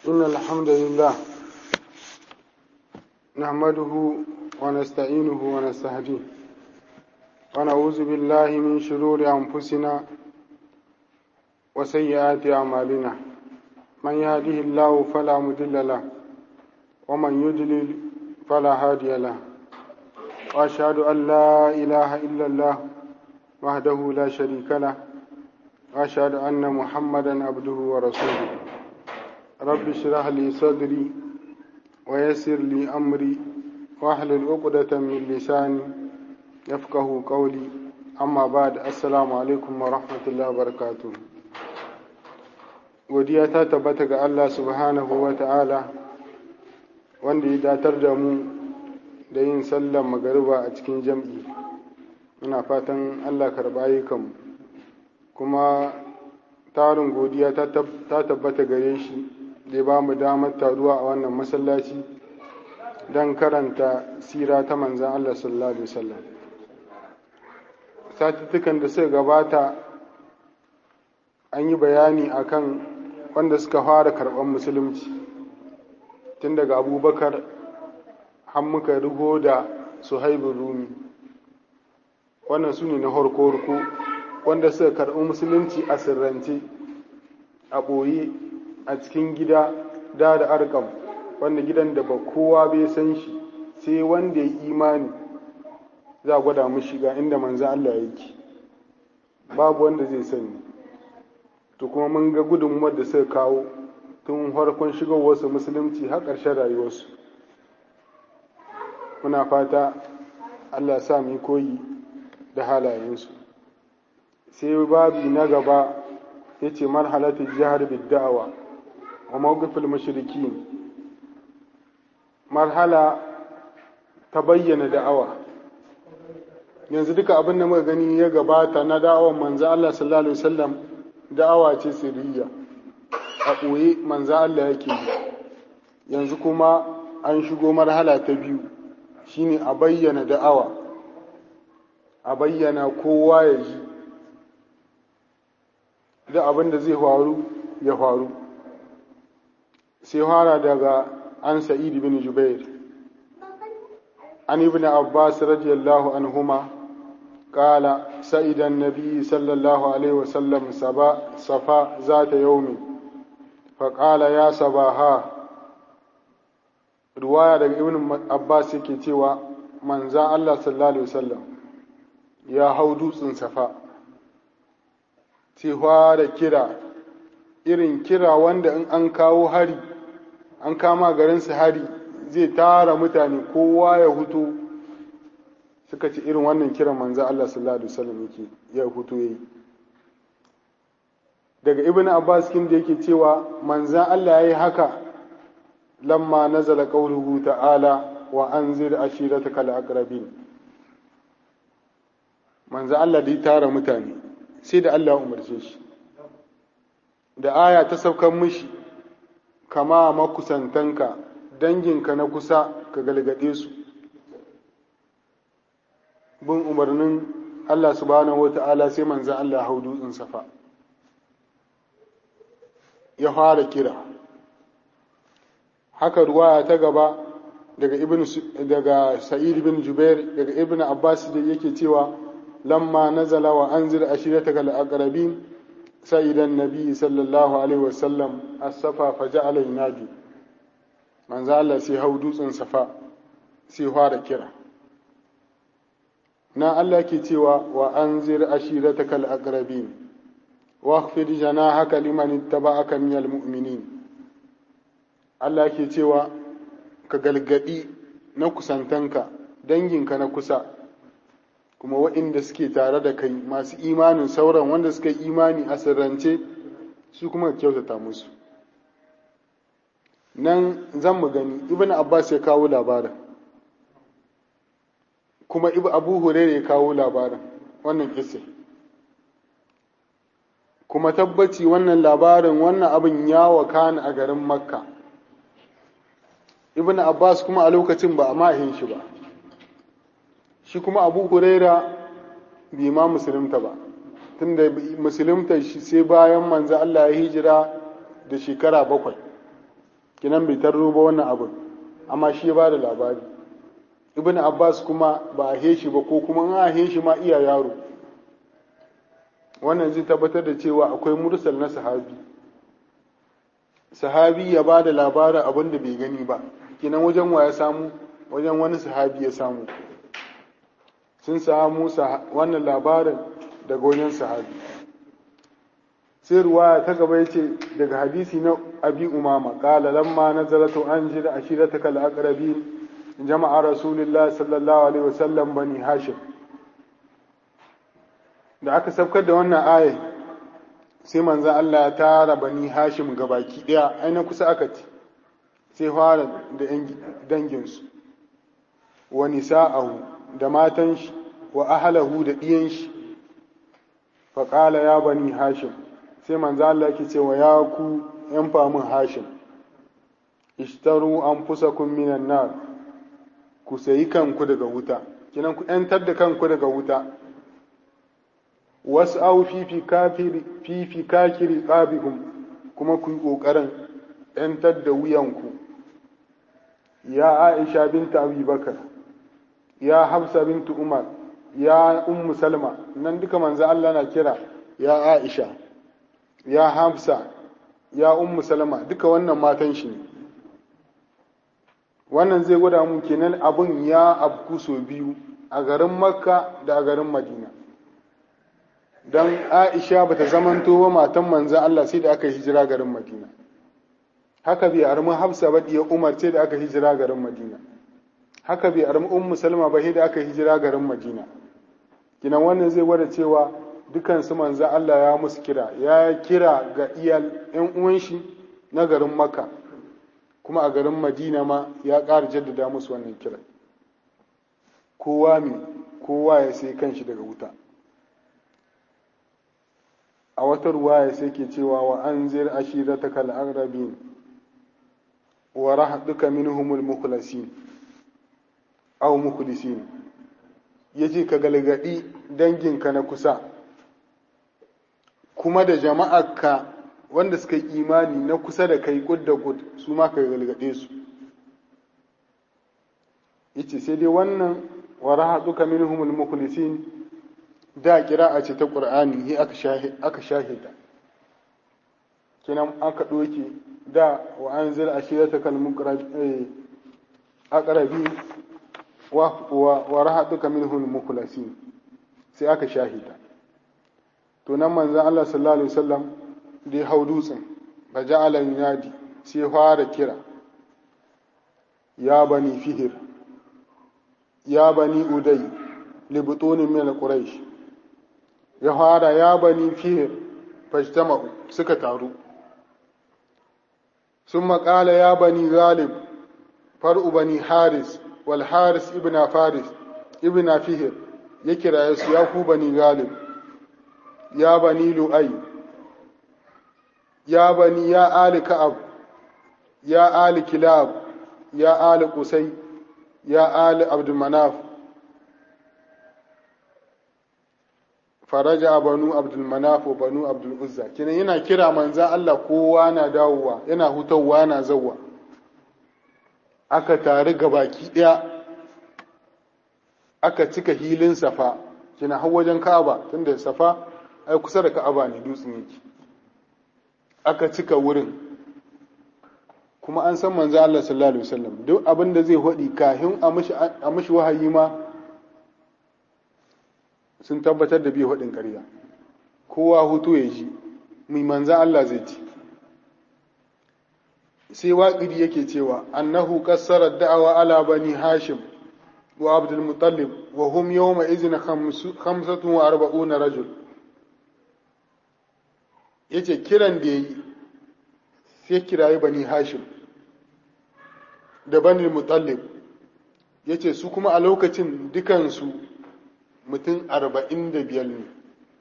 إن الحمد لله نحمده ونستعينه ونستهديه ونعوذ بالله من شرور أنفسنا وسيئات أعمالنا من يهده الله فلا مضل له ومن يضلل فلا هادي له وأشهد أن لا إله إلا الله وحده لا شريك له وأشهد أن محمدا عبده ورسوله رب اشرح لي صدري ويسر لي أمري واحلل عقدة من لساني يفقه قولي أما بعد السلام عليكم ورحمة الله وبركاته godiya ta tabbata ga Allah subhanahu wa ta'ala wanda ya datar da mu da yin sallar magariba a cikin jam'i muna fatan Allah karɓa ayyukanmu kuma tarin godiya ta tabbata gare shi da ba mu damar taruwa a wannan masallaci don karanta sira ta manzan Allah sallallahu Alaihi wasallam satuttukan da suka gabata an yi bayani akan wanda suka fara karɓar musulunci tun daga abubakar har muka rigo da suhaibin rumi wannan su ne na harko-harko wanda suka karɓi musulunci a sirrance a ɓoye a cikin gida da da arkam wanda gidan da ba kowa bai san shi sai wanda ya imani za a gwada mu shiga inda manzo Allah yake babu wanda zai sani to kuma mun ga gudunmuwar da suka kawo tun farkon shigowarsu musulunci har ƙarshen rayuwarsu muna fata Allah sa mu koyi da halayensu sai babi na gaba ya ce marhalatu jihar bidda'awa wa mawqifil mushrikin marhala ta bayyana da'awa yanzu duka abin da muka gani ya gabata na da'awar manzo Allah sallallahu alaihi wasallam da'awa ce sirriya a ɓoye manzo Allah yake yi yanzu kuma an shigo marhala ta biyu shine a bayyana da'awa a bayyana kowa ya ji da abin da zai faru ya faru sai fara daga an sa'id bin jubair an ibn abbas radiyallahu anhuma قال سئد النبي صلى الله عليه وسلم سبا صفا ذات يوم فقال يا صباها رواية daga ibn abbas yake cewa manza Allah sallallahu alaihi wasallam ya hau dutsen safa cewa da kira irin kira wanda in an kawo hari an kama garinsu hari zai tara mutane kowa ya hutu suka ci irin wannan kiran manzo Allah sallallahu alaihi wasallam yake ya hutu yayi daga ibnu abbas kin da yake cewa manzo Allah yayi haka lamma nazala qawluhu ta'ala wa anzir ashirataka al-aqrabin manzo Allah da ya tara mutane sai da Allah ya umarce shi da aya ta saukan mishi kama makusantanka danginka na kusa ka galgade su bin umarnin Allah subhanahu wata'ala sai manzan Allah hau dutsen safa ya fara kira haka ruwaya ta gaba daga ibn daga sa'id bin jubair daga ibn abbas da yake cewa lamma nazala wa anzir ashirataka al-aqrabin سيد النبي صلى الله عليه وسلم الصفا فجعل ينادي من زال سي هو dutsen safa sai fara kira na Allah ke cewa wa anzir ashirataka al-aqrabin wakhfid janahaka liman ittaba'aka minal mu'minin Allah ke cewa ka galgadi na kusantanka danginka na kusa kuma waɗanda suke tare da kai masu imanin sauran wanda suka yi imani a sirrance su kuma kyautata musu nan zan mu gani ibn abbas ya kawo labarin kuma abu huraira ya kawo labarin wannan kisa kuma tabbaci wannan labarin wannan abin ya wakana a garin makka ibn abbas kuma a lokacin ba a mahin shi ba shi kuma abu huraira bai ma musulunta ba tunda musulunta shi sai bayan manzo Allah ya hijira da shekara bakwai kinan bai tarro ba wannan abin amma shi ya ba da labari ibn abbas kuma ba a heshi ba ko kuma an a heshi ma iya yaro wannan zai tabbatar da cewa akwai mursal na sahabi sahabi ya ba da labarin abin da bai gani ba kinan wajen wa ya samu wajen wani sahabi ya samu sun samu wannan labarin daga wajen sahabi sai ruwaya ta gaba yace daga hadisi na abi umama qala lamma nazalatu anjir ashirataka al-aqrabin jama'a rasulullah sallallahu alaihi wasallam bani hashim da aka sabkar da wannan ayat sai manzon Allah ya tara bani hashim gabaki daya aina kusa aka ci sai fara da danginsu wa nisa'ahu da matan shi wa ahlahu da ɗiyan shi faƙala ya bani hashim sai manzo Allah yake cewa ya ku ‘yan famin hashim ishtaru an fusakun minan nar ku sayi kanku daga wuta kinan ku ‘yantar da kanku daga wuta wasu au fifi kakiri ƙabihum kuma ku yi ƙoƙarin ‘yantar da wuyanku ya aisha binta abubakar ya hafsa bintu umar ya ummu salma nan duka manzo Allah na kira ya aisha ya hafsa ya ummu salma duka wannan matan shi ne wannan zai gwada mun kenan abun ya abku so biyu a garin makka da a garin madina don aisha bata zamanto ba matan manzan Allah sai da aka hijira garin madina haka bai armi hafsa ba diya umar sai da aka hijira garin madina haka bai armi ummu salma ba sai da aka hijira garin madina kinan wannan zai gwada cewa dukan su manzo Allah ya musu kira ya kira ga iyal ƴan uwan shi na garin makka kuma a garin madina ma ya ƙara jaddada musu wannan kira kowa mi kowa ya sai kanshi daga wuta a wata ruwaya sai ke cewa wa anzir ashirataka al-aqrabin wa rahduka minhumul mukhlasin aw mukhlisin yace ka galgadi danginka na kusa kuma da jama'arka wanda suka yi imani na kusa da kai kud da kud su ma ka galgade su yace sai dai wannan wa rahduka minhumul mukhlisin da kira'a ce ta qur'ani hi aka shahida kinan aka doke da wa anzil ashiratakal aqrabi wa wa rahatuka minhum mukhlasin sai aka shahida to nan manzon Allah sallallahu alaihi wasallam da ya hau dutsen ba ja'ala yunadi sai fara kira ya bani fihir ya bani udai libutuni min quraish ya fara ya bani fihir fajtama'u suka taru ثم قال يا بني غالب فرء بني حارس والحارس ابن فارس ابن فهر يكرا يسو يا بني غالب يا بني لؤي يا بني يا آل كعب يا آل كلاب يا آل قسي يا آل عبد المناف faraja banu abdul manaf wa banu abdul uzza kenan yana kira manza Allah kowa na dawowa yana hutawa na zawwa aka tare gabaki daya aka cika hilin safa kina har wajen ka'aba tunda safa ai kusa da ka'aba ne dutsen yake aka cika wurin kuma an san manzo Allah sallallahu alaihi wasallam duk abin da zai hodi kafin a mishi wahayi ma sun tabbatar da biyu haɗin ƙarya kowa hutu ya ji mai manza Allah zai ci sai waƙidi yake cewa annahu kassarar da'awa ala bani hashim wa abdul mutallib wa hum yawma izin khamsatun wa arba'una rajul yace kiran da yayi sai kirayi bani hashim da bani mutallib yace su kuma a lokacin dukansu mutum arba'in da biyar ne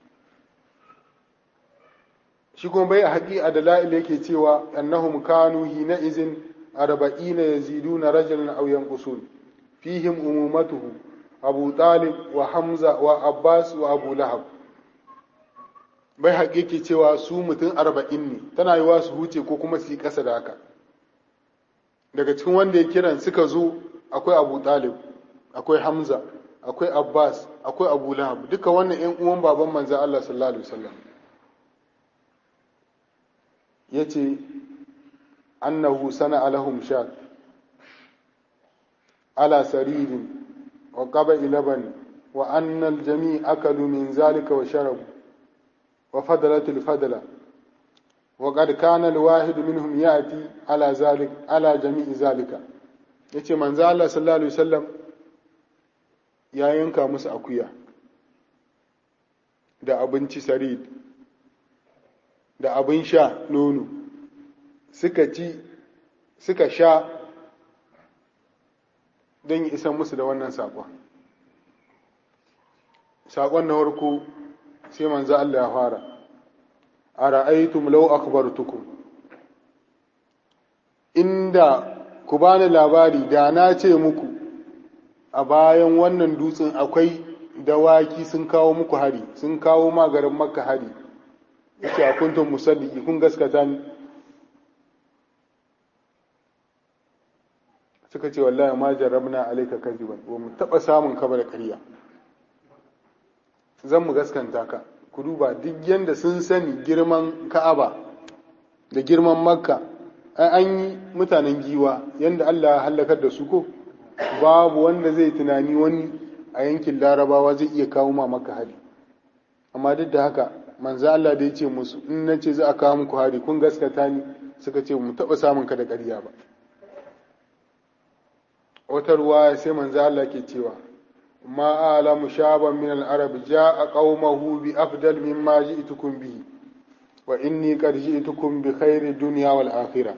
shi kuma bai a haƙi a dala'il yake cewa annahum kanu hina izin arba'ina yaziduna rajulan aw yanqusun fihim umumatuhu abu talib wa hamza wa abbas wa abu lahab bai haƙi yake cewa su mutum arba'in ne tana yiwa su huce ko kuma su yi ƙasa da haka daga cikin wanda ya kiran suka zo akwai abu talib akwai hamza akwai abbas akwai abu lahab duka wannan yan uwan baban manzan allah sallallahu alaihi wasallam ya ce annahu sana alahum shat ala saririn wa qaba ilaban wa annal jami akalu min zalika wa sharabu wa fadalat al fadla wa qad kana al wahid minhum yati ala zalik ala jami'i zalika yace manzo Allah sallallahu alaihi wasallam ya yanka musu akuya da abinci sarid da abin sha nono suka ci suka sha don yi isan musu da wannan saƙon saƙon na farko sai manzo Allah ya fara a ra'aitum law akhbartukum inda ku bani labari da na ce muku a bayan wannan dutsen akwai dawaki sun kawo muku hari sun kawo magarin makka hari yace a kuntum musaddiki kun gaskata ni suka ce wallahi ma jarrabna alayka kadiban wa mu taba samun ka da ƙarya zan mu gaskanta ka ku duba duk yanda sun sani girman ka'aba da girman makka ai an yi mutanen giwa yanda Allah ya halakar da su ko babu wanda zai tunani wani a yankin larabawa zai iya kawo ma maka hari amma duk da haka manzo Allah da ya ce musu in na ce za a kawo muku hari kun gaskata ni suka ce mu taɓa samun ka da ƙarya ba wata ruwa sai manzo Allah ke cewa ma alamu shaban min al-arab jaa qaumahu bi afdal mimma ji'tukum bihi wa inni qad ji'tukum bi khairi dunya wal akhirah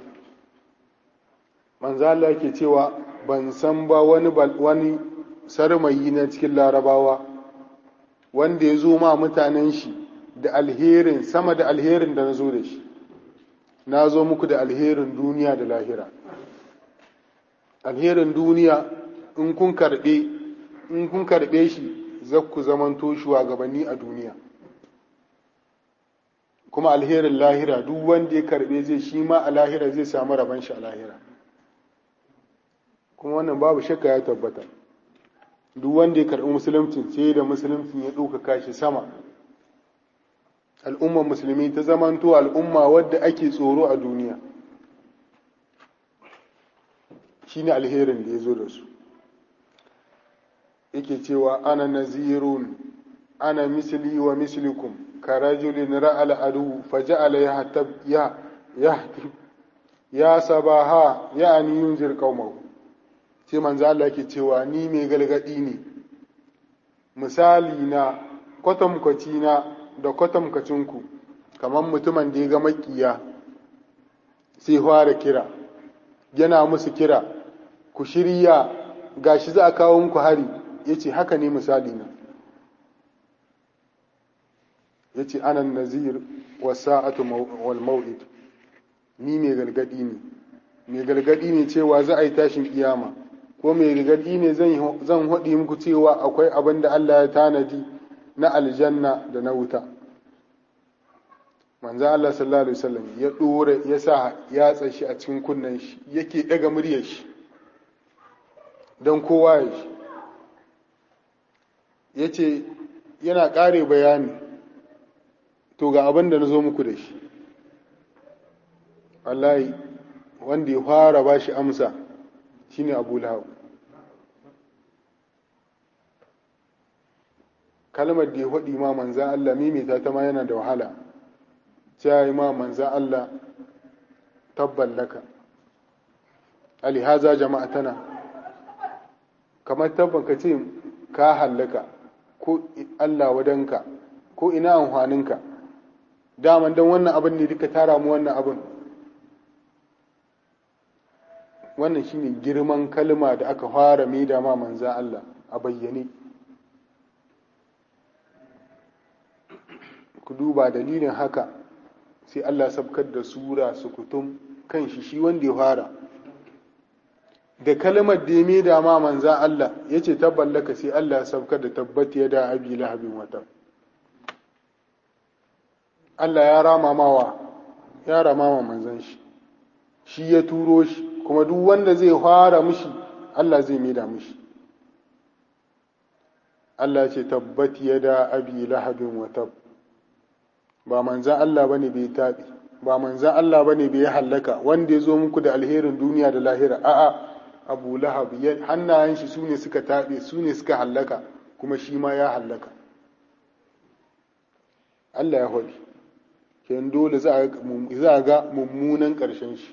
manzo Allah ke cewa ban san ba wani wani sarmayi na cikin larabawa wanda ya zo ma mutanen shi da alherin sama da alherin da na zo da shi na zo muku da alherin duniya da lahira alherin duniya in kun karɓe in kun karɓe shi za ku zamanto shugabanni a duniya kuma alherin lahira duk wanda ya karɓe zai shi ma a lahira zai samu rabon shi a lahira kuma wannan babu shakka ya tabbata duk wanda ya karɓi musulunci sai da musulunci ya ɗaukaka shi sama al'ummar musulmi ta zamanto al'umma wadda ake tsoro a duniya shi ne alherin da ya zo da su yake cewa ana nazirun ana misli wa mislikum ka rajulin ra'al adu faja'ala ya ya ya sabaha ya'ani yunzir qaumahu sai manzo Allah yake cewa ni mai galgadi ne misali na kwatamkwaci na da kwatamkacinku kamar mutumin da ya ga makiya sai fara kira yana musu kira ku shirya gashi za a kawo muku hari ya ce haka ne misali na ya ce anan nazir wa sa'atu wal maw'id ni mai galgadi ne mai galgadi ne cewa za a yi tashin kiyama ko mai galgadi ne zan haɗi muku cewa akwai abin da Allah ya tanadi na aljanna da na wuta manzo Allah sallallahu alaihi wasallam ya dore ya sa ya tsashi a cikin kunnen shi yake daga muryar shi don kowa ya shi yace yana ƙare bayani to ga abin da na zo muku da shi wallahi wanda ya fara ba shi amsa shine abu lahab kalmar da ya faɗi ma manzan Allah mimita ta ma yana da wahala sai yi ma manzan Allah tabban laka alihaza jama'a tana kamar tabban ka ce ka hallaka ko Allah wadanka ko ina amfaninka daman don wannan abin ne duka tara mu wannan abin wannan shine girman kalma da aka fara mai da ma manzan Allah a bayyane ku duba dalilin haka sai Allah sabkar da sura sukutum kan shi shi wanda ya fara da kalmar da ya mai da ma manzan Allah ya ce tabballaka sai Allah sabkar da tabbata ya da abi lahabin wata Allah ya rama mawa ya rama ma manzan shi shi ya turo shi kuma duk wanda zai fara mishi Allah zai maida mishi Allah ce tabbat yada abi lahabin wa tab ba manzan Allah bane bai tabi ba manzan Allah bane bai hallaka wanda ya zo muku da alherin duniya da lahira a'a Abu Lahab hannayen shi sune suka tabe sune suka hallaka kuma shi ma ya hallaka Allah ya hodi ken dole za a ga mummunan ƙarshen shi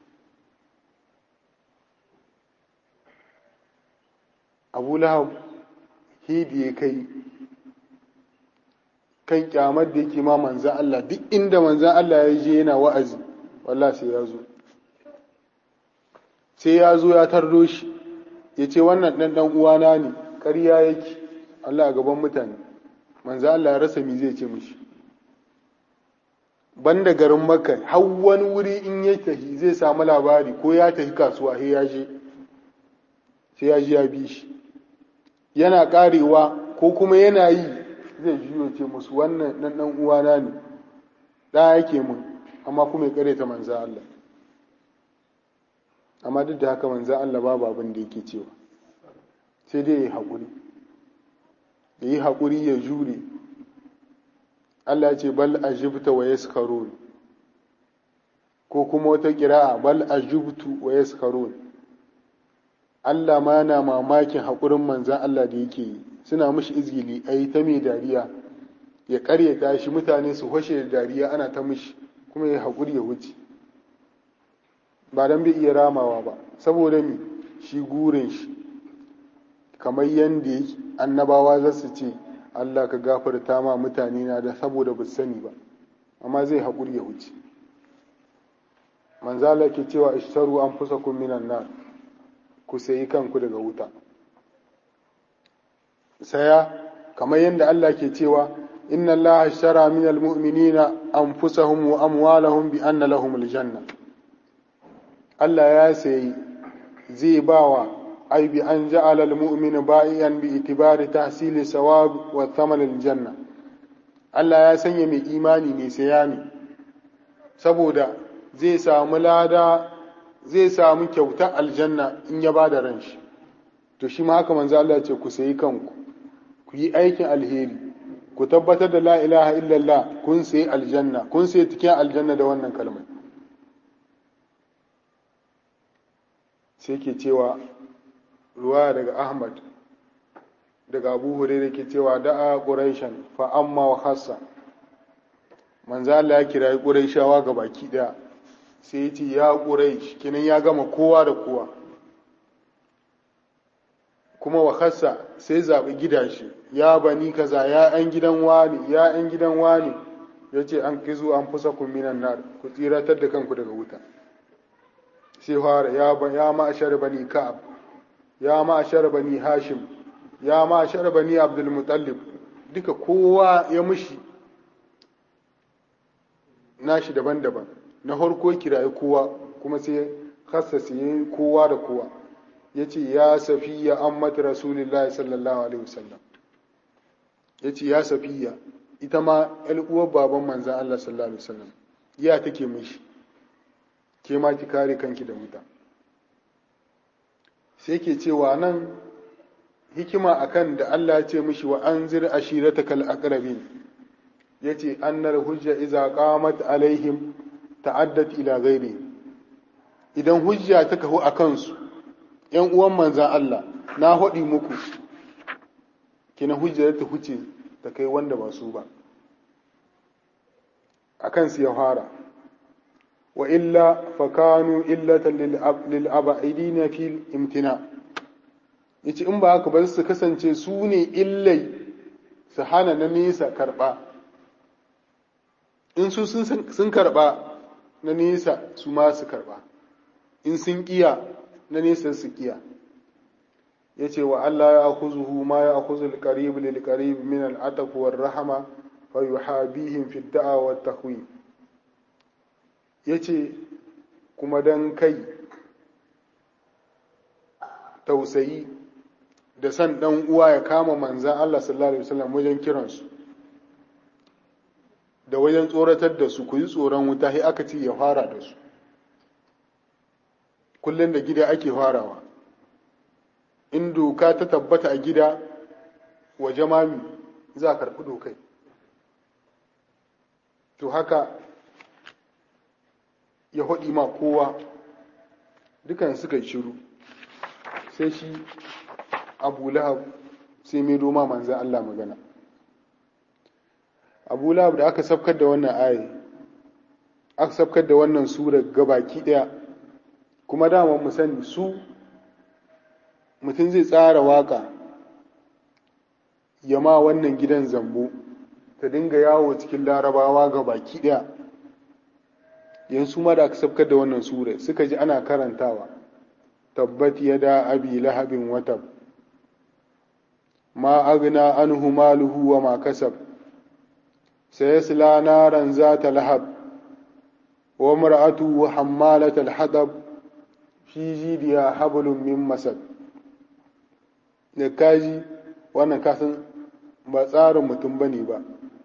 Abu Lahab hidi ya kai kan kyamar da yake ma manzan Allah duk inda manzan Allah ya je yana wa'azi wallah sai ya zo sai ya zo ya tardo shi ya ce wannan ɗan ɗan uwana ne ƙarya yake Allah a gaban mutane manzan Allah ya rasa mi zai ce mishi banda garin makka har wani wuri in ya tafi zai samu labari ko ya tafi kasuwa sai ya je sai ya ji ya bi shi yana karewa ko kuma yana yi zai juyo ce musu wannan dan dan uwana ne da yake mun amma kuma ya kare ta manza Allah amma duk da haka manza Allah babu abin da yake cewa sai dai ya haƙuri ya yi haƙuri ya jure Allah ya ce bal ajibta wa yaskarun ko kuma wata kira'a bal ajibtu wa yaskarun Allah ma yana mamakin haƙurin manzan Allah da yake yi suna mishi izgili a yi ta mai dariya ya ƙaryata shi mutane su hoshe da dariya ana ta mishi kuma ya haƙuri ya wuce ba don bai iya ramawa ba saboda mi shi gurin shi kamar yadda annabawa za su ce Allah ka gafarta ma mutane na da saboda ba sani ba amma zai haƙuri ya wuce manzala ke cewa ishtaru an fusa kun minan nar ku sayi kanku daga wuta saya kamar yadda Allah ke cewa inna Allah ashtara min almu'minina anfusahum wa amwalahum bi anna lahum aljanna Allah ya sayi zai bawa ai bi an ja'ala almu'mina ba'iyan bi itibari tahsili sawab wa thaman aljanna Allah ya sanya mai imani ne saya ne saboda zai samu lada zai samu kyautar aljanna in ya ba da ran shi to shi ma haka manzo Allah ce ku sayi kanku ku yi aikin alheri ku tabbatar da la ilaha illallah kun sayi aljanna kun sayi cikin aljanna da wannan kalmar sai ke cewa ruwa daga Ahmad daga Abu Hurairah ke cewa da'a Quraishan fa amma wa khassa manzo Allah ya kirayi Quraishawa ga baki daya sai ya ce ya Quraish kinan ya gama kowa da kowa kuma wa khassa sai zaɓi gidashi ya bani kaza ya ‘yan gidan wani ya ‘yan gidan wani ya ce an kizu an fusa minan nar ku tsiratar da kanku daga wuta sai fara ya ya ma'ashar bani ka'ab ya ma'ashar bani hashim ya ma'ashar bani abdul mutallib duka kowa ya mushi nashi daban-daban na farko kirayi kowa kuma sai khassa sai kowa da kowa ya ce ya safiya an mata rasulullahi sallallahu alaihi wasallam ya ce ya safiya ita ma uwar baban manzan Allah sallallahu alaihi wasallam ya take mishi ke ma ki kare kanki da wuta sai ke cewa nan hikima akan da Allah ya ce mishi wa anzir ashiratakal aqrabin yace annar hujja iza qamat alaihim ta'addat ila ghairi idan hujja ta kahu akan su ‘yan uwan manzan Allah na haɗi muku, kina hujjar ta huce ta kai wanda ba su ba, a kansu ya fara, wa illa fakanu illatan lil'aba'idi na fil imtina, yace in ba haka ba su kasance su ne illai su hana na nesa karɓa, in su sun karɓa na nesa su ma su karɓa, in sun ƙiya na nesa su kiya ya ce wa Allah ya akuzuhu ma ya akuzul qarib lil qarib min al ataq war rahama fa yuhabihim fi da'a wa tahwi yace kuma dan kai tausayi da san dan uwa ya kama manzan Allah sallallahu alaihi wasallam wajen kiransu da wajen tsoratar da su ku yi tsoron wuta sai aka ce ya fara da su kullum da gida ake farawa in doka ta tabbata a gida waje mami za a karɓi dokai to haka ya haɗi ma kowa dukan suka yi shiru sai shi abu lahab sai mai doma manzan Allah magana abu lahab da aka sabkar da wannan ayi aka sabkar da wannan sura gabaki ɗaya kuma dama mu sani su mutum zai tsara waka ya ma wannan gidan zambo ta dinga yawo cikin larabawa ga baki ɗaya yanzu ma da aka sabkar da wannan sura suka ji ana karantawa tabbat yada abi lahabin watab ma agna anhu maluhu wa ma kasab sayasla naran zata lahab wa mar'atuhu hammalat al-hadab fi jidiha hablum min masad da kaji wannan kasan ba tsarin mutum bane ba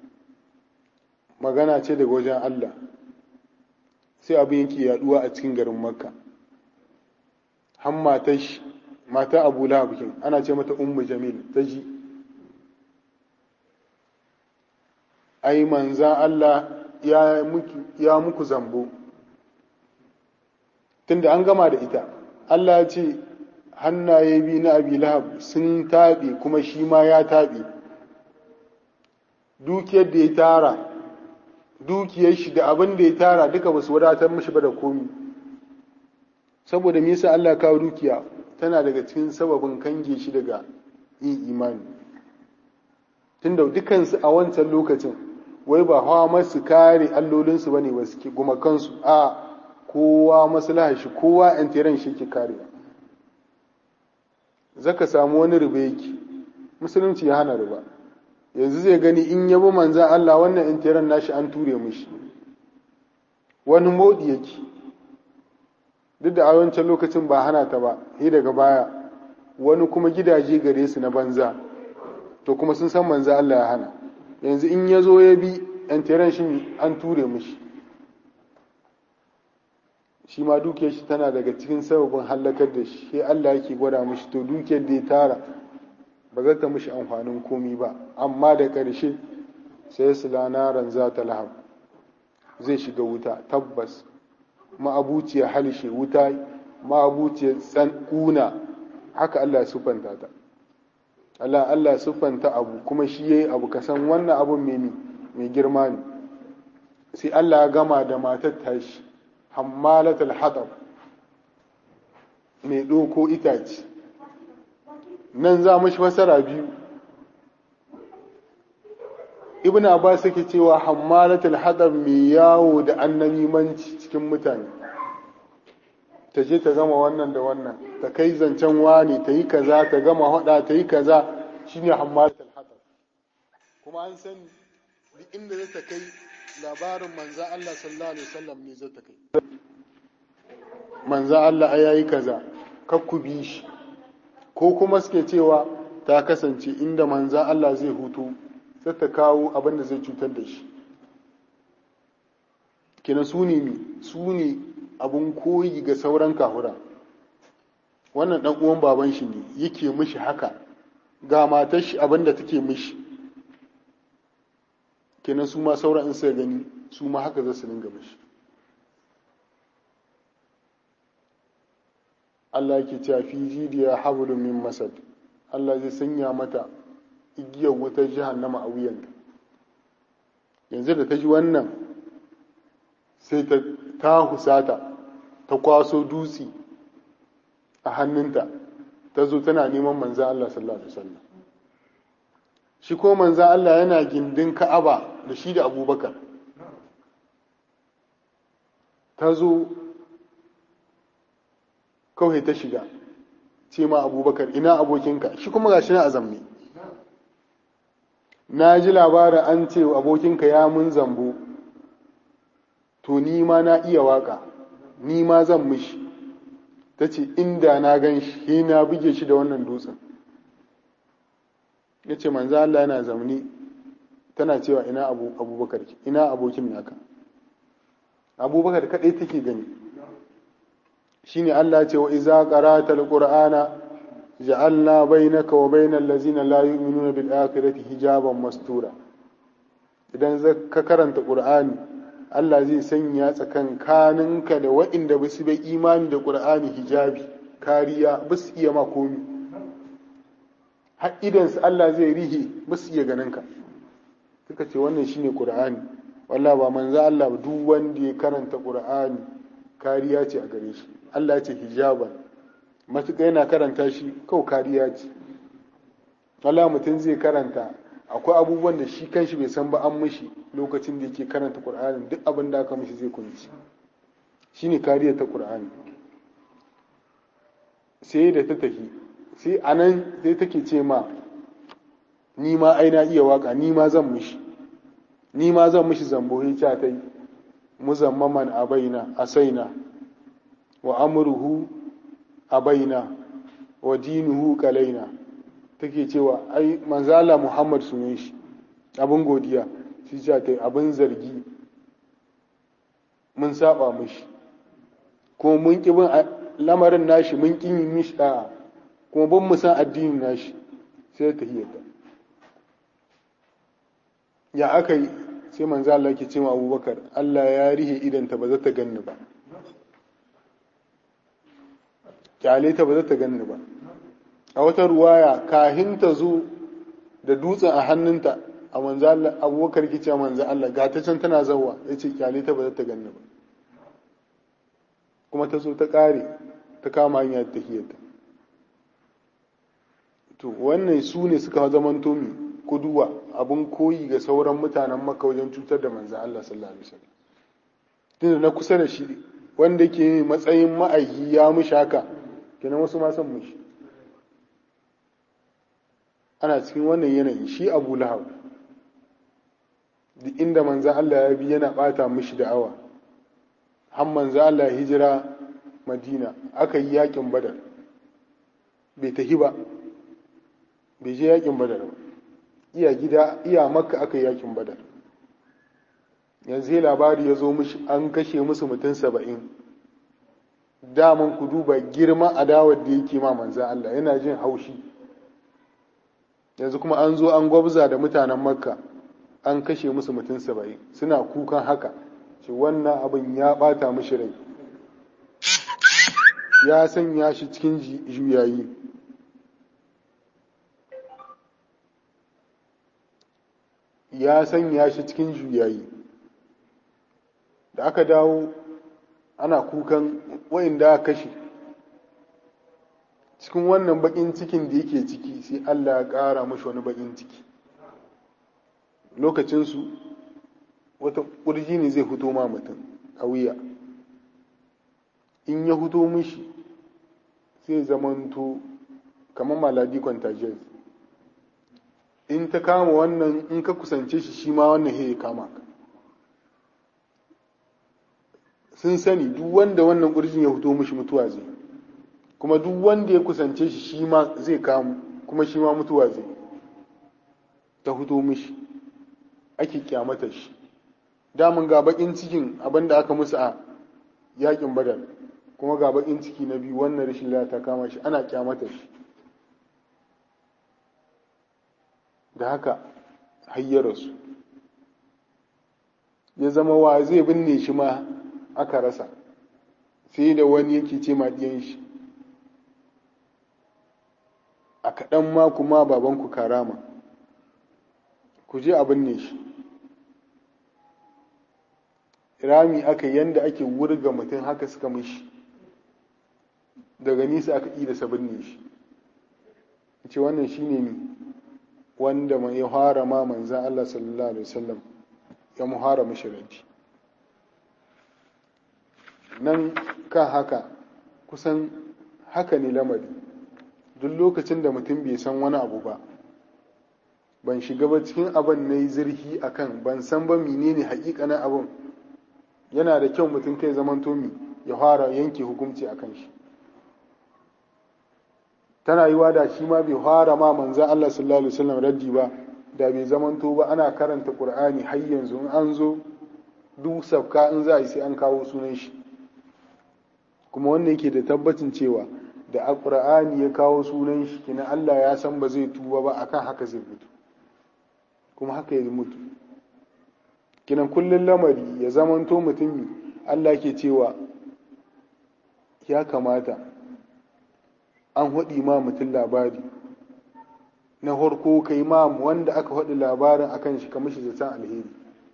magana ce daga wajen Allah sai abin yake yaduwa a cikin garin makka har matar mata abu lahabikin ana ce mata ummu jamil ta ji ai manzan Allah ya muku zambo tunda an gama da ita Allah ya ce hannaye biyu na abi lahab sun taɓe kuma shi ma ya taɓe dukiyar da ya tara dukiyar shi da abin da ya tara duka ba su wadatar mishi ba da komi saboda me yasa Allah kawo dukiya tana daga cikin sababin kange shi daga yin imani tunda dukansu a wancan lokacin wai ba hawa masu kare allolinsu ba ne ba suke gumakansu a kowa maslaha shi kowa yan shi ke karewa zaka samu wani riba yake musulunci ya hana riba yanzu zai gani in yabo manzan Allah wannan intiran nashi an ture mishi wani modi yake duk da a wancan lokacin ba hana ta ba sai daga baya wani kuma gidaje gare su na banza to kuma sun san manzan Allah ya hana yanzu in ya zo ya bi intiran shi an ture mishi shi ma dukiyar shi tana daga cikin sababin hallakar da shi sai Allah yake gwada mishi to dukiyar da ya tara ba zai ta mishi amfanin komi ba amma da ƙarshe sai su lanaran za ta lahab zai shiga wuta tabbas ma'abuciyar halshe wuta ma'abuciyar kuna haka Allah siffanta ta Allah Allah siffanta abu kuma shi yayi abu kasan wannan abun mai mai girma ne sai Allah ya gama da matar tashi hammalatul hatab mai ɗoko itace nan za mu shi fasara biyu ibn abbas yake cewa hammalatul hadar mai yawo da annabimanci cikin mutane ta je ta gama wannan da wannan ta kai zancen wani ta yi kaza ta gama hada ta yi kaza shine hammalatul hadar kuma an sani duk inda za ta kai labarin manza Allah sallallahu alaihi wasallam ne zai ta kai manza Allah ayayi kaza kakku bi shi ko kuma suke cewa ta kasance inda manzan Allah zai hutu sai ta kawo abin da zai cutar da shi kina su ne mi su ne abin koyi ga sauran kahura wannan dan uwan baban shi ne yake mishi haka ga matar shi abin da take mishi kenan su ma sauran in sai gani su ma haka za su dinga mishi Allah yake cewa fi jidiya hablum min masad Allah zai sanya mata igiyar wutar jahannama a wuyanta yanzu da ta ji wannan sai ta ta husata ta kwaso dutse a hannunta ta zo tana neman manzan Allah sallallahu alaihi wasallam shi ko manzan Allah yana gindin Ka'aba da shi da Abubakar ta zo kawai ta shiga ce ma abubakar ina abokinka shi kuma ga shi na azamne na ji labarin an ce abokinka ya mun zambo to ni ma na iya waka ni ma zan mishi ta ce inda na gan shi na buge shi da wannan dutsen ya ce manzo Allah yana zamani tana cewa ina abubakar ina abokin naka abubakar kaɗai take gani shine Allah ce wa iza qara'ta alqur'ana ja'alna bainaka wa bainal ladzina la yu'minuna bil akhirati hijaban mastura idan ka karanta qur'ani Allah zai sanya tsakankaninka da waɗanda ba su bai imani da qur'ani hijabi kariya ba su iya ma komi har idansu Allah zai rihe ba su iya ganinka suka ce wannan shine qur'ani wallah ba manzo Allah ba duk wanda ya karanta qur'ani kariya ce a gare shi Allah ya ce hijaban matuƙa yana karanta shi kawai kariya ce Allah mutum zai karanta akwai abubuwan da shi kanshi bai san ba an mishi lokacin da yake karanta qur'ani duk abin da aka mishi zai kunci shine kariya ta qur'ani sai da ta tafi sai anan sai take ce ma ni ma ai na iya waka ni ma zan mishi ni ma zan mishi zambo ya ta yi muzammaman abaina asaina wa amruhu abaina wa dinuhu kalaina take cewa ai manzala muhammad sunan shi abin godiya shi ce ta abin zargi mun saba mishi kuma mun ki bin lamarin nashi mun ki yin mishi da'a kuma ban mu san addinin nashi sai ta hiyata ya aka yi sai manzo Allah ke cewa Abubakar Allah ya rihe idanta ba za ta ganni ba kyale ta ba za ta ganni ba a wata ruwaya kahin ta zo da dutsen a hannunta a manzo Allah Abubakar ke cewa manzo Allah ga ta can tana zawa yace kyale ta ba za ta ganni ba kuma ta zo ta kare ta kama hanya ta hiyata to wannan su ne suka zamanto mi kuduwa abin koyi ga sauran mutanen maka wajen cutar da manzan Allah sallallahu alaihi wasallam tunda na kusa da shi wanda ke matsayin ma'aiki ya mushi haka kenan wasu ma san mushi ana cikin wannan yanayi shi Abu Lahab duk inda manzan Allah ya bi yana bata mishi da'awa har manzan Allah ya hijira Madina aka yi yakin Badar bai tahi ba bai je yakin Badar ba iya gida iya makka aka yi yakin badar yanzu labari ya zo mishi an kashe musu mutum saba'in daman ku duba girma adawar da yake ma manzan Allah yana jin haushi yanzu kuma an zo an gwabza da mutanen makka an kashe musu mutum saba'in suna kukan haka ce wannan abin ya bata mishi rai ya sanya shi cikin juyayi ya sanya shi cikin juyayi da aka dawo ana kukan wa'inda aka kashe cikin wannan bakin cikin da yake ciki sai Allah ya ƙara mashi wani bakin ciki lokacinsu wata ƙurji ne zai fito ma mutum a wuya in ya fito mishi sai zamanto kamar maladi contagious in ta kama wannan in ka kusance shi shi ma wannan ya kama ka sun sani duk wanda wannan ƙurjin ya fito mishi mutuwa zai kuma duk wanda ya kusance shi shi ma zai kamu kuma shi ma mutuwa zai ta fito mishi ake kyamata shi damun ga bakin cikin abin da aka musu a yakin badar kuma ga bakin ciki na biyu wannan rashin ta kama shi ana kyamata shi da haka hayyararsu ya zama wa zai binne shi ma aka rasa sai da wani yake ce maɗiyan shi a kaɗan ma kuma babanku karama ku je a binne shi rami aka yanda ake wurga mutum haka suka mishi daga nisa aka ƙi da sabin shi ce wannan shine ne wanda mai ya fara ma manzan Allah sallallahu alaihi wasallam ya muhara mashiranci nan kan haka kusan haka ne lamari duk lokacin da mutum bai san wani abu ba ban shiga ba cikin abin na yi zirhi a kan ban san ba menene hakikanin abin yana da kyau mutum kai zaman tomi ya fara yanke hukunci a kan shi tana yiwa da shi ma bai fara ma manzan Allah sallallahu alaihi wasallam raddi ba da bai zamanto ba ana karanta qur'ani har yanzu in an zo duk sabka in za a yi sai an kawo sunan shi kuma wannan yake da tabbacin cewa da alƙur'ani ya kawo sunan shi kina Allah ya san ba zai tuba ba akan haka zai mutu kuma haka ya mutu kinan kullun lamari ya zamanto mutumi Allah ke cewa ya kamata an haɗi ma mutum labari na harko kai ma wanda aka haɗi labarin akan shi kamar shi zaton alheri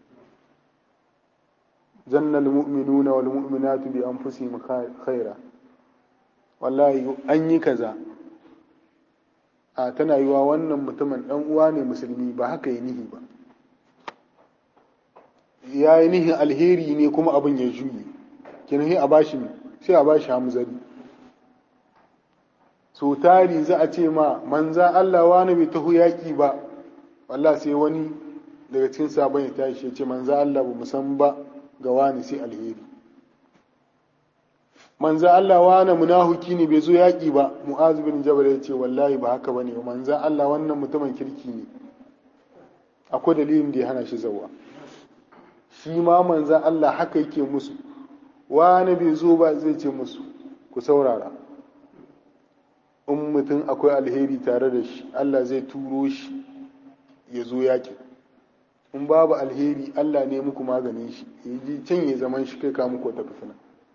zanna almu'minuna wal mu'minatu bi anfusihim khaira wallahi an yi kaza a tana yiwa wannan mutumin dan uwa ne musulmi ba haka yi nihi ba ya yi nihin alheri ne kuma abin ya juye kinahi a bashi sai a bashi hamzari so tari za a ce ma manza Allah wani bai taho yaƙi ba wallah sai wani daga cikin sabon ya tashi ya ce manza Allah ba san ba ga wani sai alheri manza Allah wani munahuki ne bai zo yaƙi ba mu'azu bin jabal ya ce wallahi ba haka bane manza Allah wannan mutumin kirki ne akwai dalilin da ya hana shi zawa shi ma manza Allah haka yake musu wani bai zo ba zai ce musu ku saurara in mutum akwai alheri tare da shi Allah zai turo shi ya zo yaƙi in babu alheri Allah ne muku maganin shi ya ji can ya zaman shi kai ka muku wata fitina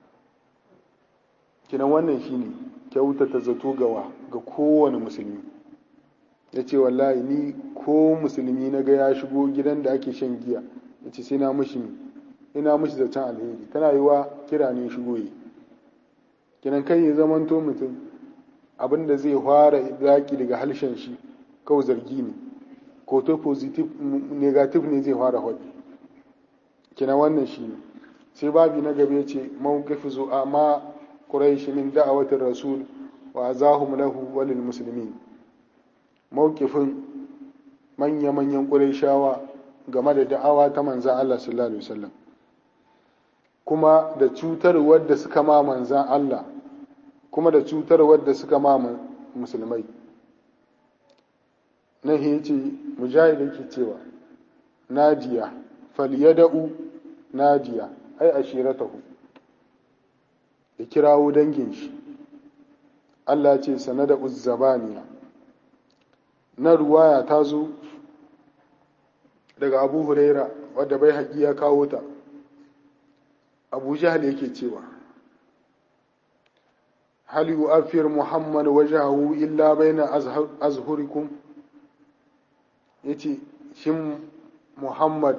kinan wannan shine kyautata zato gawa ga kowane musulmi ya ce wallahi ni ko musulmi na ga ya shigo gidan da ake shan giya ya ce sai na mushi ina mushi zaton alheri tana yi wa kira ne shigo yi kinan kai ya zamanto mutum abin da zai fara zaki daga harshen shi kawai zargi ne ko to positive negative ne zai fara haɗi kina wannan shi ne sai babi na gaba ya ce mawqifu zu'a ma quraish min da'awatir rasul wa azahum lahu walil muslimin mawqifin manya manyan qurayshawa game da da'awa ta manzan Allah sallallahu alaihi wasallam kuma da cutarwar da suka ma manzan Allah kuma da cutarwar da suka ma musulmai nan ya ce mujahid yake cewa nadiya falyada'u nadiya ai ashiratahu ya kirawo dangin shi Allah ce sanada uzzabaniya na ruwaya ta zo daga abu huraira wadda bai haƙi ya kawo ta abu jahal yake cewa hal yu'affir muhammad wajahu illa baina azhurikum yace shin muhammad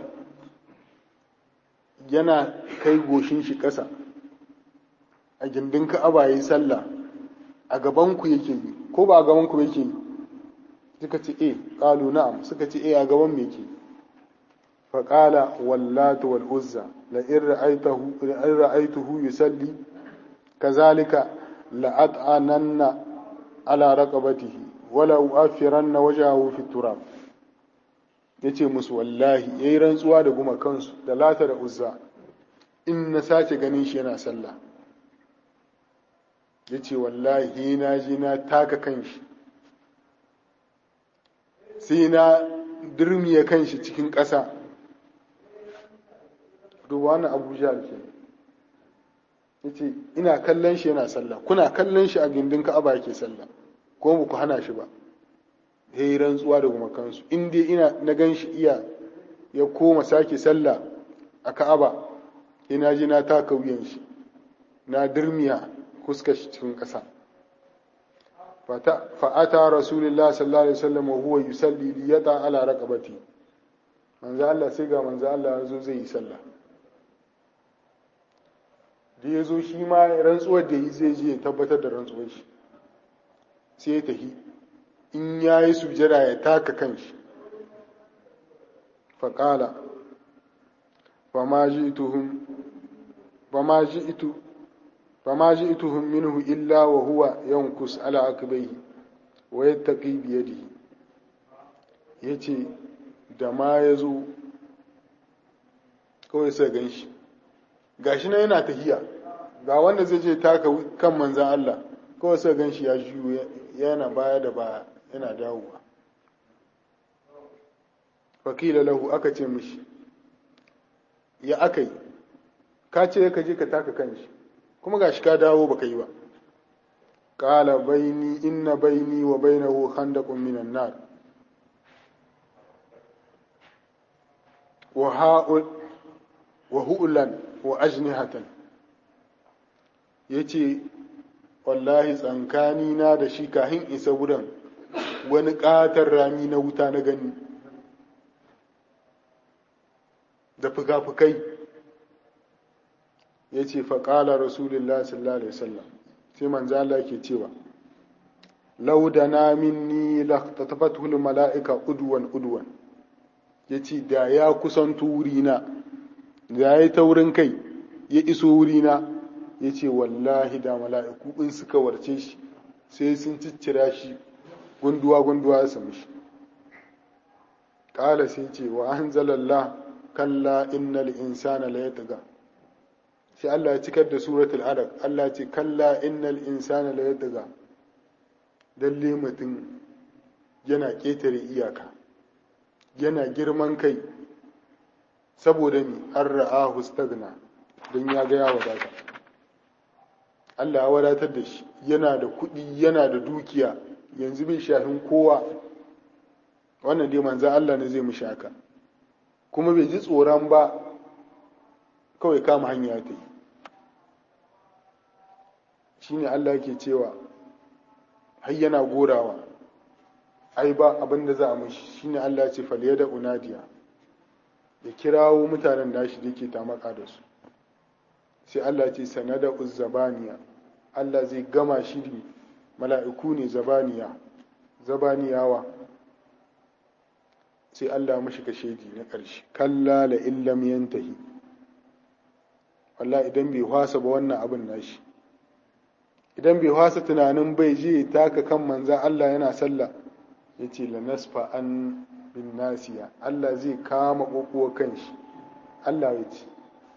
yana kai goshin shi ƙasa a gindin ka'aba yi sallah a gabanku yake yi ko ba a gabanku yake yi suka ce e ƙalu na'am suka ce e a gaban me yake faƙala wallatu wal uzza la in ra'aytuhu yusalli kazalika la at'ananna ala raqabatihi wala u'affiranna wajhahu fi turab yace musu wallahi yayi rantsuwa da guma kansu da lata da uzza in na sace ganin shi yana sallah yace wallahi na ji na taka kanshi sai na durmiye kanshi cikin ƙasa duba wannan abuja ke yace ina kallon shi yana sallah kuna kallon shi a gindin ka'aba yake sallah ko ba ku hana shi ba ya yi rantsuwa da gumakansu in dai ina na gan shi iya ya koma sake sallah a ka'aba ina ji na taka wuyan shi na dirmiya kuska shi cikin ƙasa fa'ata rasulullah sallallahu alaihi wasallam wa huwa yusalli li yata ala raqabati manzo Allah sai ga manzo Allah ya zo zai yi sallah da ya zo shi ma rantsuwar da yi zai je ya tabbatar da rantsuwar shi sai ya tafi in ya yi sujada ya taka kanshi faƙala fama ji ituhun minhu illa wa huwa yankus ala akbaihi wa yattaqi biyadihi yace da ma ya zo kawai sai gan shi gashi na yana tahiya ga wanda zai je taka kan manzan Allah kawai sai gan shi ya juyo yana baya da baya yana dawowa fakila lahu aka ce mishi ya aka yi ka ce ka je ka taka kanshi kuma gashi ka dawo baka yi ba qala baini inna baini wa bainahu khandaqun minan nar wa ha'ul wa hu'lan wa ajnihatan yace wallahi tsankani na da shi kahin isa wurin wani ƙatar rami na wuta na gani da fuka-fukai ya ce faƙala rasulullah sallallahu alaihi wasallam sai manzo Allah ke cewa laudana minni laqtatafatul mala'ika udwan udwan yace da ya kusanto wurina da ya taurin kai ya iso wurina yace wallahi da mala'iku in suka warce shi sai sun ciccira shi gunduwa gunduwa ya sami shi ƙala sai ce wa anzalallah kalla innal insana la yatgha sai Allah ya cikar da suratul alaq Allah ce kalla innal insana la yatgha dalle mutum yana ketare iyaka yana girman kai saboda mi an ra'ahu stagna don ya ga ya wadata Allah ya wadatar da shi yana da kuɗi yana da dukiya yanzu bai shafin kowa wannan dai manzan Allah ne zai mishi haka kuma bai ji tsoron ba kawai kama hanya ta yi shi ne Allah ke cewa har yana gorawa ai ba abin da za a mishi shi ne Allah ce faliya da unadiya ya kirawo mutanen da shi da ke tamaka da su sai Allah ce sanada uzzabaniya Allah zai gama shi mala'iku ne zabaniya zabaniyawa sai Allah mashi kashedi na ƙarshe kalla la illam yantahi wallahi idan bai hwasa ba wannan abin nashi idan bai hwasa tunanin bai je taka kan manzan Allah yana sallah ya ce la nasfa an bin nasiya Allah zai kama ƙoƙuwa kan shi Allah ya ce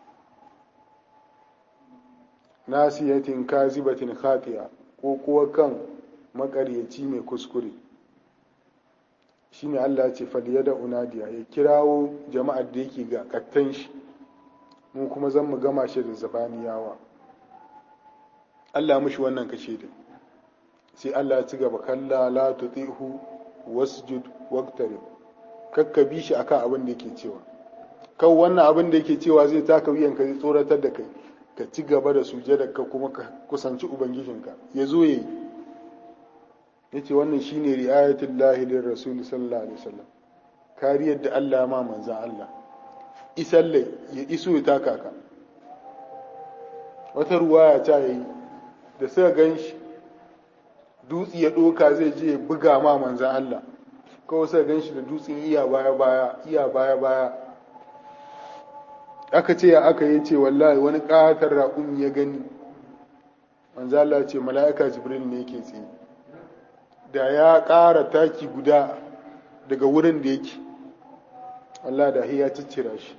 nasiyatin kazibatin khatiya ko kuwa kan makaryaci mai kuskure shine Allah ce faliya da unadiya ya kirawo jama'ar da yake ga kattan shi mu kuma zan mu gama shi da zabaniyawa Allah mushi wannan kashe da sai Allah ya ci gaba kalla la tutihu wasjud waqtarib kakka bi shi akan abin da yake cewa kan wannan abin da yake cewa zai taka wuyanka zai tsoratar da kai ka ci gaba da sujada ka kuma ka kusanci ubangijinka ya zo ya yi ya ce wannan shi ne ri'ayatun lahilin rasulu sallallahu alaihi wasallam kariyar da allah ma manzan allah isalle ya iso ya taka ka wata ruwaya ta yi da suka gan shi dutse ya ɗoka zai je ya buga ma manzan allah kawai suka gan shi da dutsen iya baya baya iya baya baya aka ce ya aka yi ce wallahi wani ƙatar raƙun ya gani manzo Allah ce mala'ika jibril ne yake tsaye da ya ƙara taki guda daga wurin da yake Allah da ya ciccira shi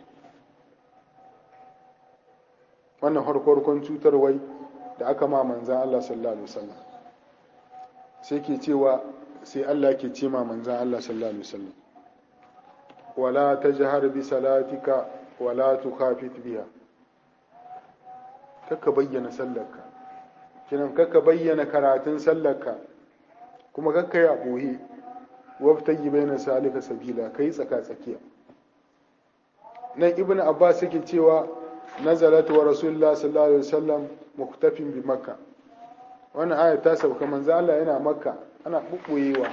wannan harkorkon cutarwai da aka ma manzan Allah sallallahu alaihi wasallam sai ke cewa sai Allah ke ce ma manzan Allah sallallahu alaihi wasallam wala tajhar bi salatika wala tukhafit biha kaka bayyana sallarka kinan kaka bayyana karatun sallarka kuma kaka ya boye wabtayi baina salika sabila kai tsaka tsakiya nan ibnu abbas yake cewa nazalat wa rasulullah sallallahu alaihi wasallam muktafin bi makka wannan aya ta sauka manzo Allah yana makka ana bubbuyewa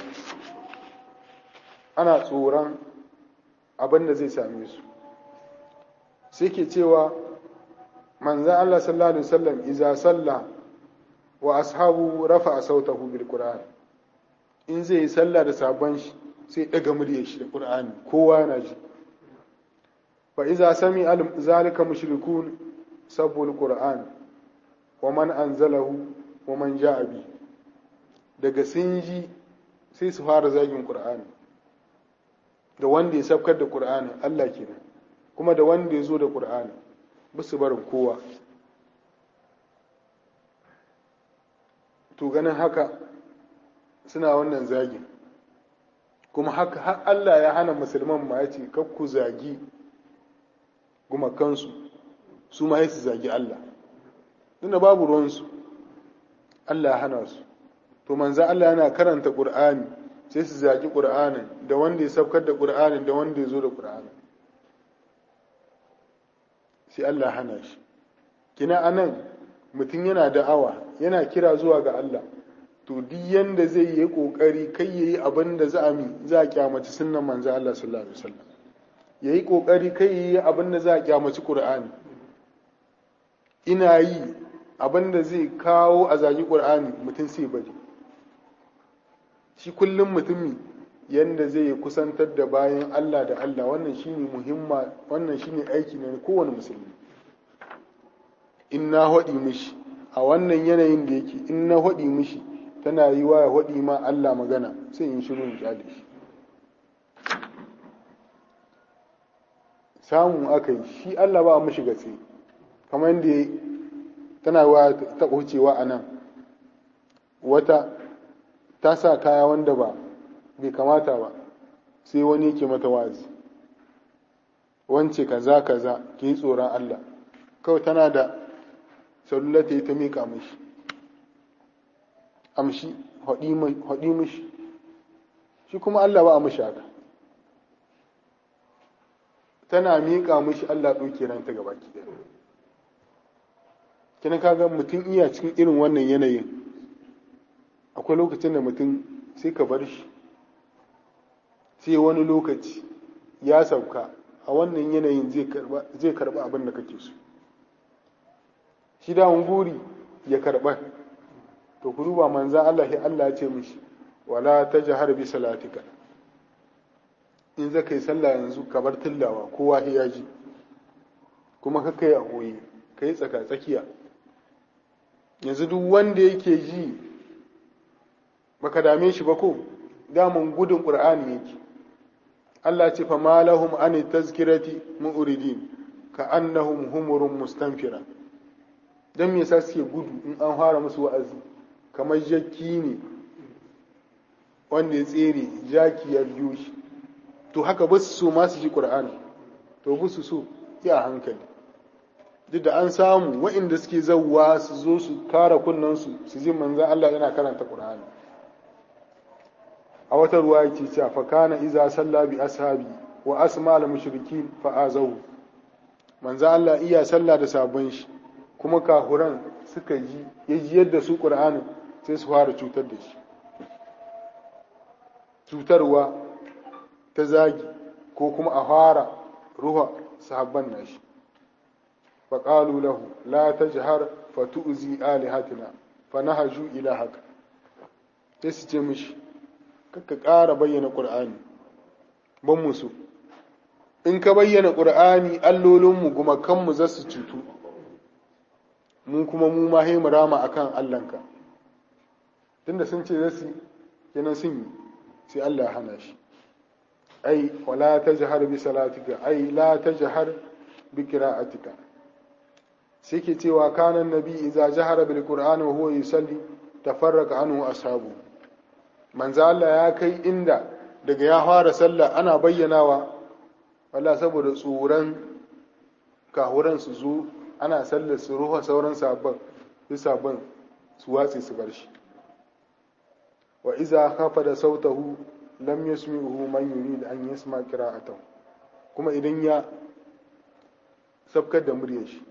ana tsoron abin da zai same su sai ke cewa manzan Allah sallallahu alaihi wasallam iza salla wa ashabu rafa sautahu bil qur'an in zai yi sallah da sabon shi sai daga muryar shi da qur'ani kowa yana ji fa iza sami zalika mushrikun sabbul qur'an wa man anzalahu wa man ja'a bi daga sun ji sai su fara zagin qur'ani da wanda ya sabkar da qur'ani Allah kenan kuma da wanda ya zo da ƙur'ani su barin kowa to ganin haka suna wannan zagin kuma haka har Allah ya hana musulman ma ya ce ku zagi gumakansu su ma su zagi Allah tunda babu ruwansu Allah ya hana su to manzo Allah yana karanta Qur'ani sai su zaki Qur'anin da wanda ya saukar da Qur'anin da wanda ya zo da Qur'anin sai Allah ya hana shi kina anan mutum yana da'awa yana kira zuwa ga Allah to duk yanda zai yi kokari kai yayi abin da za a mi za a kyamaci sunnan manzo Allah sallallahu alaihi wasallam yayi kokari kai yayi abin da za a kyamaci Qur'ani ina yi abin da zai kawo a zagi Qur'ani mutum sai bari shi kullum mutumi yanda zai kusantar da bayan Allah da Allah wannan shine muhimma wannan shine aiki ne kowane musulmi in na haɗi mishi a wannan yanayin da yake in na haɗi mishi tana yi wa ya haɗi ma Allah magana sai in shiru in kyale shi samu aka yi shi Allah ba mishi gatse kamar yadda tana wa ta wucewa a nan wata ta sa kaya wanda ba bai kamata ba sai wani yake mata wazi wance kaza kaza ki yi tsoron Allah kawai tana da salula ta yi ta miƙa mishi amshi haɗi mishi shi kuma Allah ba a mishi haka tana miƙa mishi Allah ɗauke ranta gaba ki kina kaga mutum iya cikin irin wannan yanayin akwai lokacin da mutum sai ka bar shi sai wani lokaci ya sauka a wannan yanayin zai karba abin da kake so shi dawon guri ya karba to ku duba manzan Allah ya Allah ce mishi wala ta jahar bi salatika in za ka yi sallah yanzu ka bar tillawa kowa ya ji kuma ka kai a goyi ka yi tsaka tsakiya yanzu duk wanda yake ji baka dame shi ba ko damun gudun ƙur'ani yake Allah ce fa malahum an tazkirati mu'ridin ka annahum humurun mustanfira dan me yasa suke gudu in an fara musu wa'azi kamar jakki ne wanda ya tsere jaki ya biyo shi to haka ba su so ma su ji ƙur'ani to ba su so ya hankali duk da an samu wa'inda suke zauwa su zo su kara kunnansu su ji manzan Allah yana karanta ƙur'ani a wata ruwa yake cewa fa kana iza salla bi ashabi wa asma al mushrikin fa azahu manzan Allah iya sallah da sabon shi kuma kahuran suka ji ya ji yadda su ƙur'ani sai su fara cutar da shi cutarwa ta zagi ko kuma a fara ruha sahabban nashi فقالوا له لا تجهر فتؤذي آلهتنا فنهجوا إلى haka sai su ce mishi kakka ƙara bayyana ƙur'ani ban musu in ka bayyana ƙur'ani allolinmu gumakanmu za su cutu mu kuma mu ma mu rama a kan allanka tunda sun ce zasu kenan sun yi sai allah hana shi ai wala ta jihar bi salatika ai la ta jihar bi kira'atika sai ke cewa kanan nabi idza jahara bil qur'ani wa huwa yusalli tafarraqa anhu ashabu manzo Allah ya kai inda daga ya fara sallah ana bayyanawa walla saboda tsoron kahuran su zo ana sallar su ruha sauran sabon su sabon su watsi su bar shi wa iza khafa da sautahu lam yasmi'uhu man yurid an yasma qira'atahu kuma idan ya sabkar da muryar shi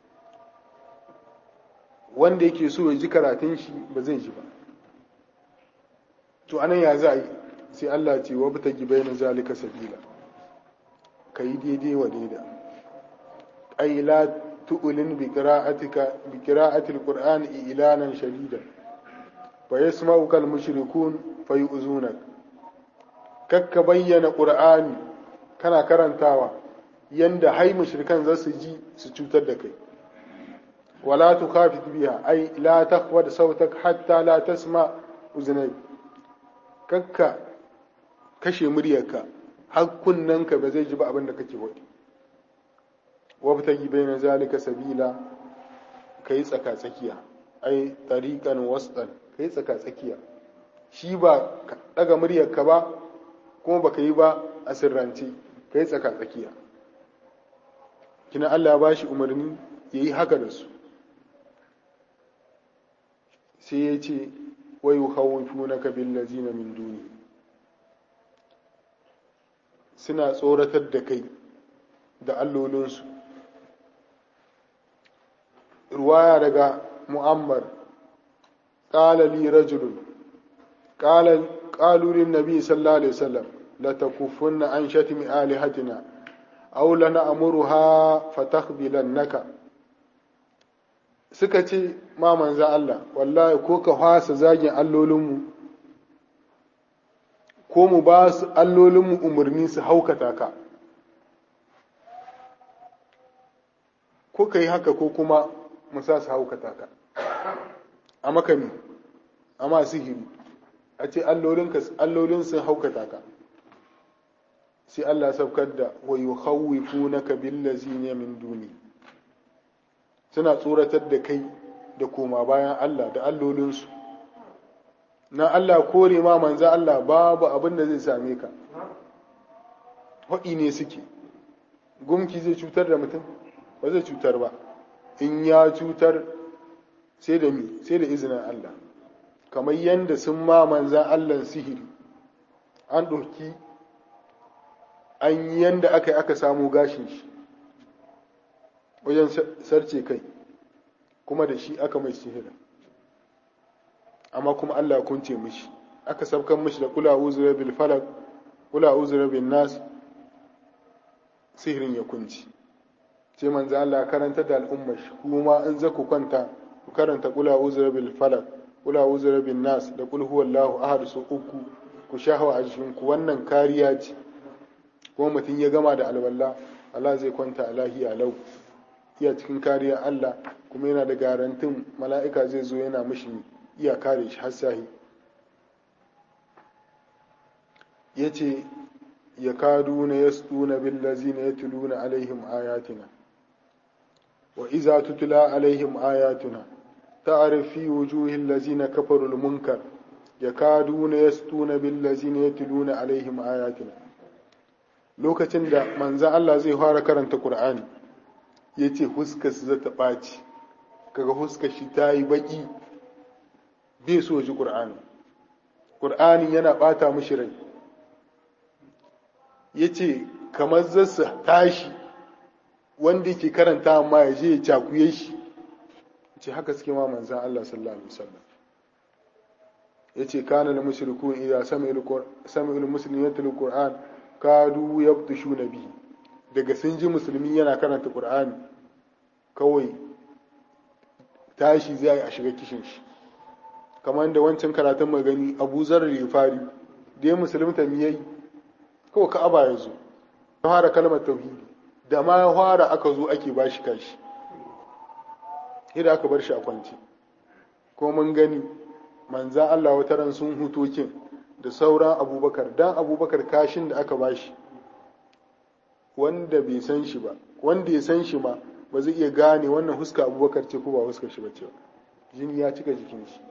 wanda yake so ya ji karatun shi ba zai ji ba to anan ya za a yi sai Allah ce wa bata gibai na zalika sabila ka yi daidai wa daida ai la tu'lin bi qira'atika bi qira'atil qur'ani ilanan shadida fa yasma'u kal mushrikun fa yu'zunak kakka bayyana qur'ani kana karantawa yanda hai mushrikan za su ji su cutar da kai ولا تخافت بها أي لا تخفض صوتك حتى لا تسمع أذنيك كك kashe muryarka har kunnanka ba zai ji ba abin da kake waɗi wabtagi bayna zalika sabila kai tsaka tsakiya ai tariqan wasdan kai tsaka tsakiya shi ba ka daga muryarka ba kuma baka yi ba a sirrance kai tsaka tsakiya kina Allah ya bashi umarni yayi haka da su sai ya ce wai yukhawwifunaka billazina min duni suna tsoratar da kai da allolinsu ruwaya daga mu'ammar qala li rajulun qala qalu lin nabi sallallahu alaihi wasallam la takuffunna an shatmi alihatina aw lana'muruha fatakhbilannaka suka ce ma manzo Allah wallahi ko ka fasa zagin allolinmu ko mu ba su allolinmu umarni su haukata ka ko ka yi haka ko kuma mu sa su haukata ka a makami a ma sihiri a ce allolin sun haukata ka sai Allah saukar da wa yukhawwifunaka billazina min duni suna tsoratar da kai da koma bayan Allah da allolinsu na Allah kore ma manza Allah babu abin da zai same ka haɗi ne suke gumki zai cutar da mutum ba zai cutar ba in ya cutar sai da mi sai da izinin Allah kamar yadda sun ma manzan Allah sihiri an ɗauki an yanda aka yi aka samu gashin shi wajen sarce kai kuma da shi aka mai sihirin amma kuma Allah ya kunce mishi aka sabkan mishi da kula uzura bil falak kula uzura bin nas sihirin ya kunci sai manzo Allah ya karanta da al'ummar shi kuma in za ku kwanta ku karanta kula uzura bil falak kula uzura bin nas da kul huwallahu ahad su uku ku shahawa a jikin ku wannan kariya ce kuma mutum ya gama da alwala Allah zai kwanta a lahiya lau iya cikin kariya Allah kuma yana da garantin mala'ika zai zo yana mishi iya kare shi har sahi ya ce ya kadu na ya na billazi na ya tuluna alaihim ayatina wa iza tutula alaihim ayatuna ta'arifi wujuhin lazina kafarul munkar ya kadu na ya na billazi na ya tuluna alaihim ayatina lokacin da manzan Allah zai fara karanta Kur'ani ya ce huskar su zata ɓaci kaga huskar shi ta yi baƙi bai so ji ƙur'ani ƙur'ani yana ɓata mishi rai ya ce kamar zasa tashi wanda ke karanta amma ya je ya cakuye shi ce haka suke ma manzan Allah sallallahu alaihi wasallam ya ce kana na mushrikun idza sami'ul muslimatul qur'an kadu yabtushuna bihi daga sun ji musulmi yana karanta qur'ani kawai tashi zai a shiga kishin shi kamar da wancan karatun magani abu zarar ya fari da ya musulunta mi yayi kawai ka'aba ya zo ya fara kalmar tauhidi da ma ya fara aka zo ake ba shi kashi idan aka bar shi a kwance ko mun gani manzan Allah wata ran sun hutokin da sauran abubakar dan abubakar kashin da aka ba shi wanda bai san shi ba wanda ya san shi ma ba zai iya gane wannan huska abubakar ce ko ba huskar shi ba ce jini ya cika jikin shi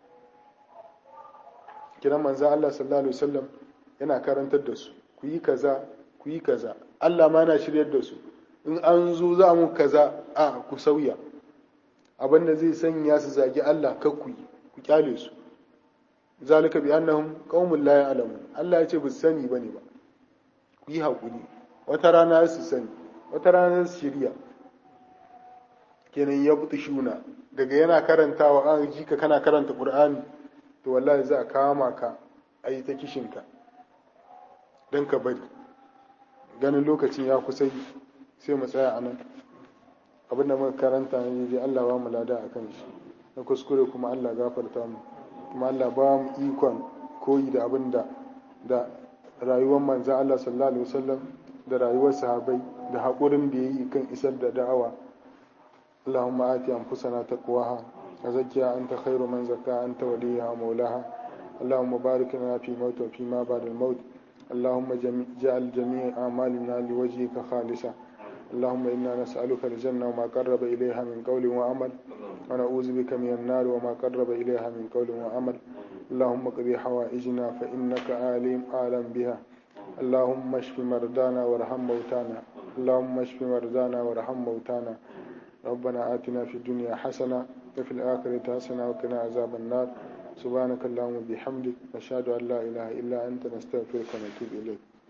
kiran manzan Allah sallallahu alaihi wasallam yana karantar da su ku yi kaza ku yi kaza Allah ma na shiryar da su in an zo za mu kaza a ku sauya abin da zai sanya su zagi Allah kar ku yi ku kyale su zalika bi annahum qaumun la ya'lamun Allah ya ce ba su sani bane ba ku yi hakuri wata rana su sani wata rana su shirya kenan ya butu shuna daga yana karantawa an ji ka kana karanta qur'ani to wallahi za a kama ka a yi ta kishinka don ka bari ganin lokacin ya kusa sai mu tsaya a nan abin da muka karanta ne dai Allah ba mu lada a kan shi na kuskure kuma Allah gafarta mu kuma Allah ba mu ikon koyi da abin da da rayuwar manzan Allah sallallahu alaihi wasallam da rayuwar sahabai da haƙurin da ya yi kan isar da da'awa اللهم آت أنفسنا تقواها وزكها أنت خير من زكاها أنت وليها ومولاها اللهم بارك لنا في موت وفيما بعد الموت اللهم جعل جميع أعمالنا لوجهك خالصة اللهم إنا نسألك الجنة وما قرب إليها من قول وعمل ونعوذ بك من النار وما قرب إليها من قول وعمل اللهم اقضي حوائجنا فإنك عالم أعلم بها اللهم اشف مرضانا وارحم موتانا اللهم اشف مرضانا وارحم موتانا ربنا آتنا في الدنيا حسنة وفي الآخرة حسنة وقنا عذاب النار سبحانك اللهم وبحمدك نشهد أن لا إله إلا أنت نستغفرك ونتوب إليك